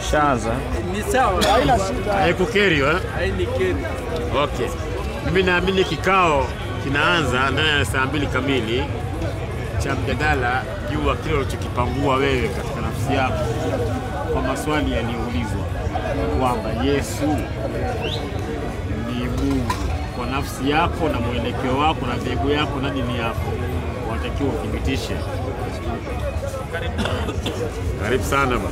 Shaanza. Ni sawa, Haikukeri eh? hainikeri. Okay. Mimi naamini kikao kinaanza ndani ya saa mbili kamili cha mjadala juu ya kile ulichokipangua wewe katika nafsi yako kwa maswali yaliyoulizwa kwamba Yesu ni Mungu kwa nafsi yako na mwelekeo wako na dhehebu yako na dini yako, watakiwa uthibitishe. Karibu sana bwana.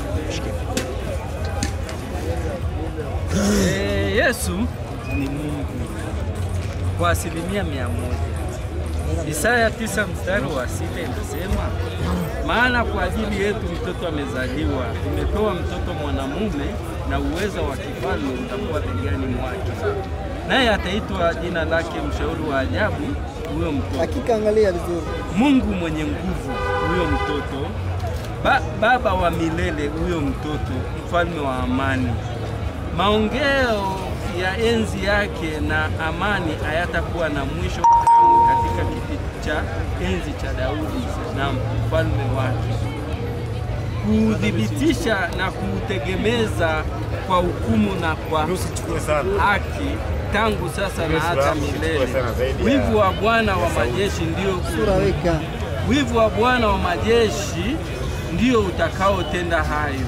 Eh, Yesu ni Mungu kwa asilimia mia moja. Isaya tisa mstari wa sita inasema, maana kwa ajili yetu mtoto amezaliwa, tumepewa mtoto mwanamume, na uwezo wa kifalme utakuwa begani mwake, naye ataitwa jina lake Mshauri wa Ajabu, huyo mtoto Hakika angalia vizuri. Mungu mwenye nguvu, huyo mtoto ba, baba wa milele, huyo mtoto mfalme wa amani. Maongeo ya enzi yake na amani hayatakuwa na mwisho kamwe katika kiti cha enzi cha Daudi na mfalme wake, kuuthibitisha na kuutegemeza kwa hukumu na kwa Usichukue sana. haki tangu sasa na hata Uislamu milele. usichukue sana zaidi ya- Wivu wa Bwana wa majeshi ndio Sura weka. wivu wa Bwana wa majeshi ndio utakaotenda hayo.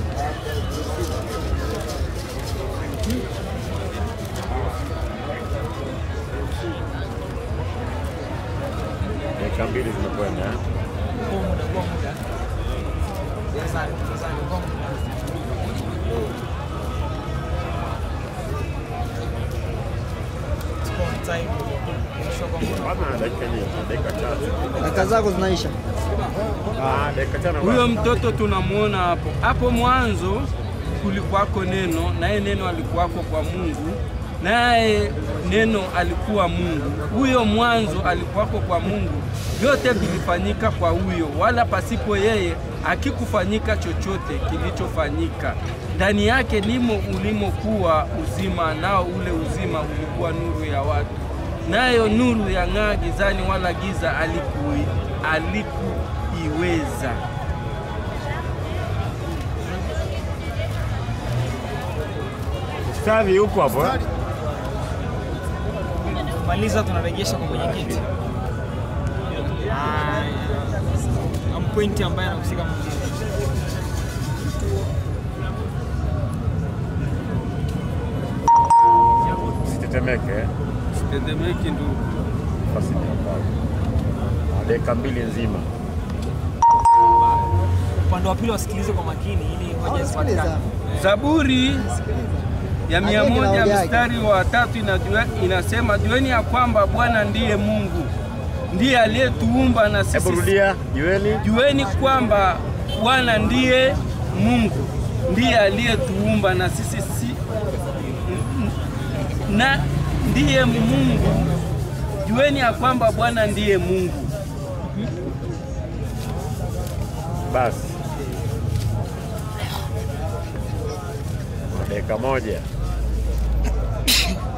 Dakika mbili zimekwenda. eh? Bwana, dakika nyingi, dakika tatu. Daka zako zinaisha. Ah, dakika tano. Huyo basi. mtoto tunamwona hapo. Hapo mwanzo kulikuwako neno, naye neno alikuwako kwa Mungu, naye neno alikuwa Mungu. Huyo mwanzo alikuwako kwa Mungu, vyote vilifanyika kwa huyo, wala pasipo yeye hakikufanyika chochote kilichofanyika. Ndani yake ndimo ulimokuwa uzima, nao ule uzima ulikuwa nuru ya watu, nayo nuru yang'aa gizani, wala giza alikui alikuiweza. Ustadhi yupo hapo. eh? maliza tunarejesha kwa mwenyekiti Ah, na mpointi ambaye anahusika mwingine. Usitetemeke. eh? Tetemeki ndugu. Nafasi ni ya kwako. Ah, Dakika mbili nzima. upande wa pili wasikilize kwa makini ili hoja Sikiliza. zipatikane Zaburi ya mia Andike na moja hoja yake. mstari wa tatu inajua, inasema jueni ya kwamba Bwana ndiye Mungu, ndiye aliyetuumba na Hebu sisi. rudia, jueni. Jueni kwamba Bwana ndiye Mungu, ndiye aliyetuumba na sisi si, na ndiye Mungu. Jueni ya kwamba Bwana ndiye Mungu. Basi. Dakika moja.